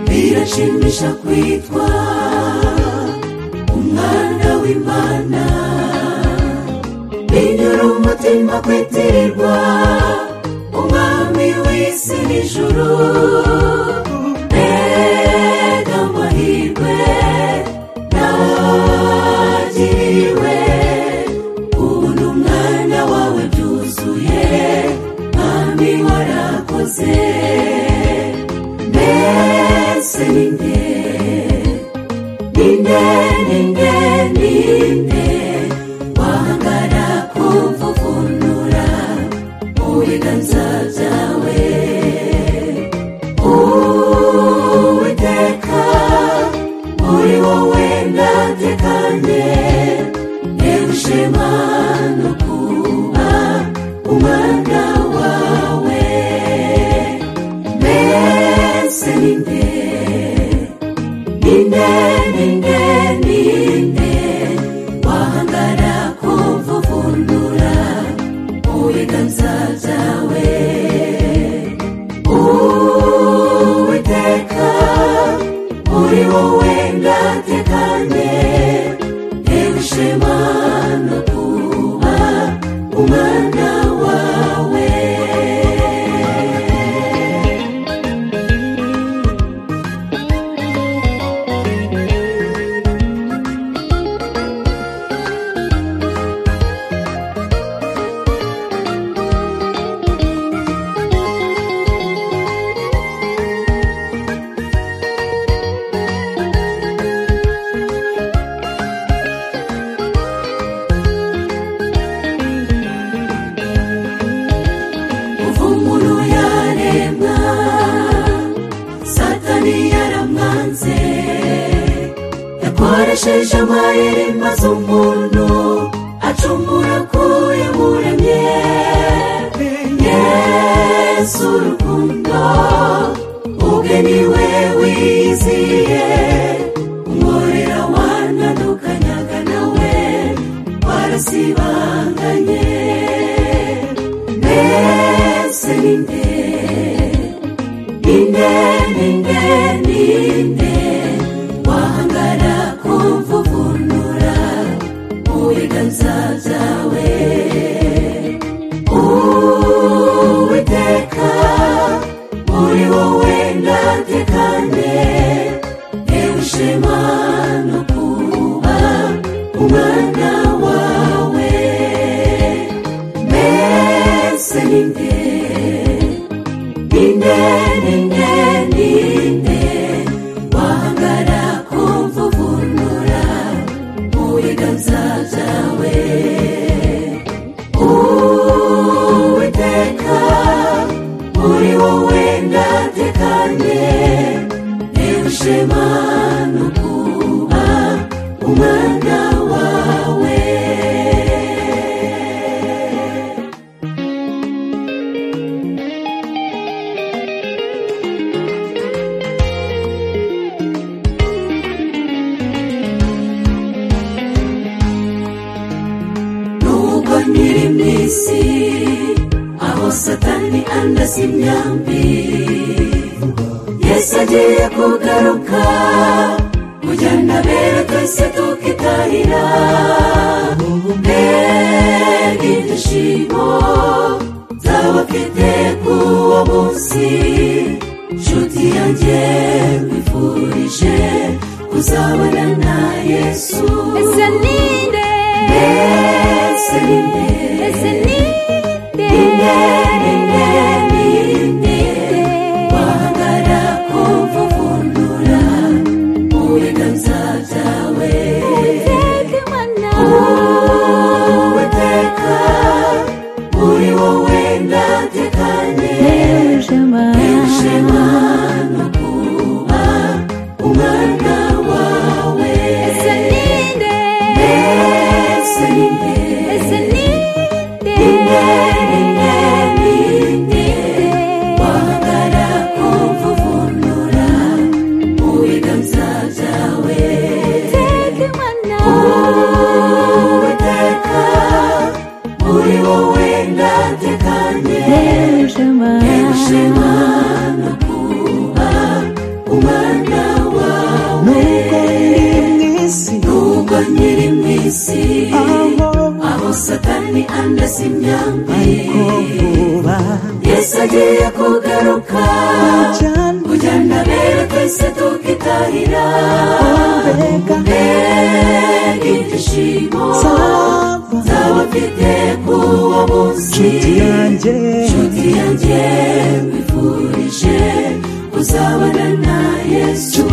birashimisha kwitwa umwana w'imana binyura umutima kwitirirwa umwami w'isi n'ijuru mbega amahirwe nagiriwe ubu ni umwana wawe byuzuye mwami warakoze mbese ni nde ni nde ni nde ni nde wahangara kumvuvunura mu biganza byawe uwiteka muri wowe ndatekanye yewe ishema no kuba umwana wawe mbese ni nde ni nde ni nde ni nde wahangara kumvuvunura mu biganza byawe uwiteka muri wowe ndatekanye yewe ishema no kuba umwana wawe uvunguru yaremwa satani yaramwanze yakoresheje amayeri maze umuntu acumura kuyo muremye yesu urukundo ubwe niwe wiziye umworera wanandukanyaga nawe warasibanganye mbese ni nde ni nde ni nde ni nde wahangara kumvuvunura mu biganza byawe uwiteka muri wowe ndatekanye yewe ishema no kuba umwana wawe mbese ni nde ni nde ni nde ni nde wahangara kumvuvunura mu biganza byawe uwiteka muri wowe ndatekanye yewe ishema no kuba umwana wawe nubwo nkiri mu isi aho satani andasa imyambi yesu agiye kugaruka kujyana bera twese tukitahira mbega ibyishimo by'abafite k'uwo munsi nshuti yanjye nkwifurije kuzabona na yesu ese ni nde mbese ni nde ese ni nde Ninde, ninde, ninde, wahangara kumvuvundura mu biganza byawe. Uwiteka Imana Uwiteka, muri wowe ndatekanye, yewe ishema ishema no kuba umwana wawe. ese ni nde Mbese ni nde, ese ni nde ninde, ninde, ninde, wahangara kumvuvunura mu biganza byawe Uwiteka Imana uwiteka muri wowe ndatekanye yewe ishema ishema no kuba umwana satani anda simyambi ariko vuba yesu agiye kugaruka cyane kugenda mbere twese tukitahira mbega mbega ibyishimo saba z'abafite kuwo munsi inshuti yanjye inshuti yanjye wifurije kuzabana na yesu